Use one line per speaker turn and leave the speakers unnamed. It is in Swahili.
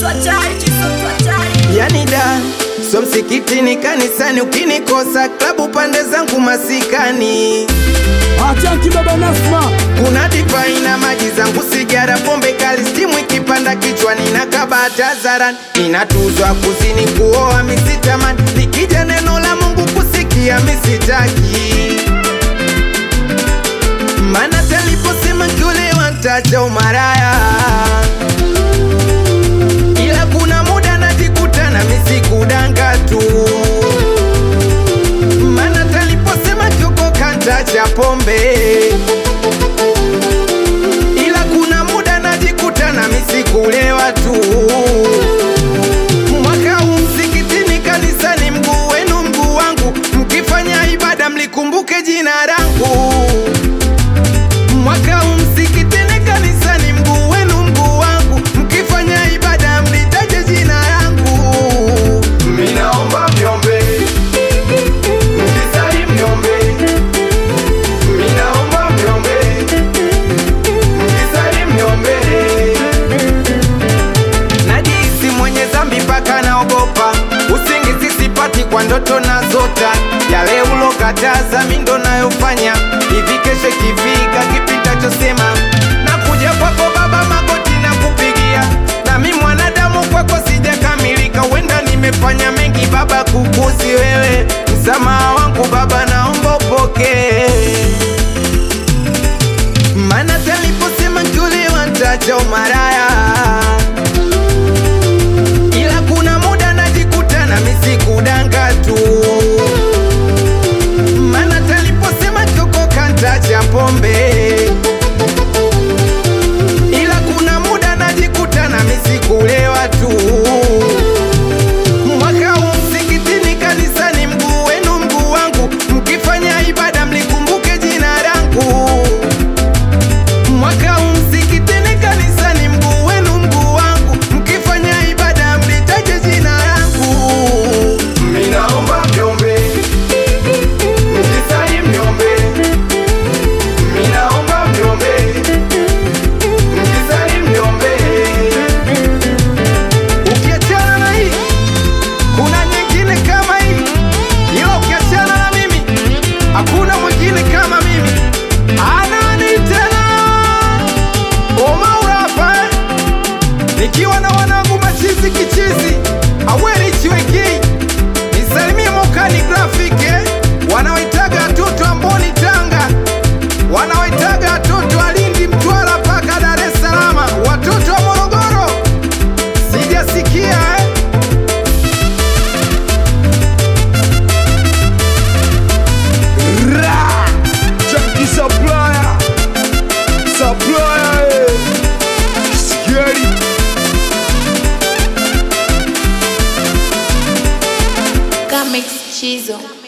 Chisoto hatari, chisoto hatari.
yani da so msikitini kanisani ukinikosa klabu pande zangu masikani
Atanki baba Nasma,
kuna divai na maji zangu sigara pombe kali stimu ikipanda kichwani na kabata zaran inatuzwa kuzini kuoa misitamani likija neno la mungu kusikia misitaki mana taliposema kiolewa ntacha umaraya ila kuna muda najikuta na misikudanga tu mana taliposema kiokoka ntacha pombe ila kuna muda najikuta na misikulewa tu mwaka huu msikitini kanisani mguu wenu mguu wangu mkifanya ibada mlikumbuke jina langu mwaka huu msikitini kanisani mguu wenu mguu wangu mkifanya ibada mlitaje jina langu minaomba myombe mkisali myombe minaomba myombe mkisali myombe najisi mwenye zambi mpaka naogopa usingizi sipati kwa ndoto na zota yale ulokataza mindo nayofanya hivi kesho kifika kipitachosema nakuja kwako baba magoti na kupigia nami mwanadamu kwako sijakamilika wenda nimefanya mengi baba kukuzi wewe msamaha wangu baba naomba upokee mana taliposema nkulewa ntacha umaraya ila kuna muda najikuta na misikudanga tu mana taliposema kiokoka ntacha pombe ila kuna muda najikuta na misikulewa tu mwaka huu msikitini kanisani mguu wenu mguu wangu mkifanya ibada mlikumbuke jina langu mwaka huu msikitini kanisani mguu wenu mguu wangu mkifanya ibada mlitaje jina langu minaomba myombe mkisali myombe minaomba myombe mkisali myombe ukiachana na hii kuna nyingine kama hii ila ukiachana na mimi hakuna mwingine kama mimi anani tena omaurapa nikiwa na wanangu machizi kichizi aweri chiwekei nisalimie mokani grafike wanaoitaga watoto amboni tanga wanaoitaga watoto alindi mtwara mpaka dar es salama watoto wa morogoro sijasikia eh?
Ra, Junkie Supplier, Supplier, eh. Scary.
Comics Chizo.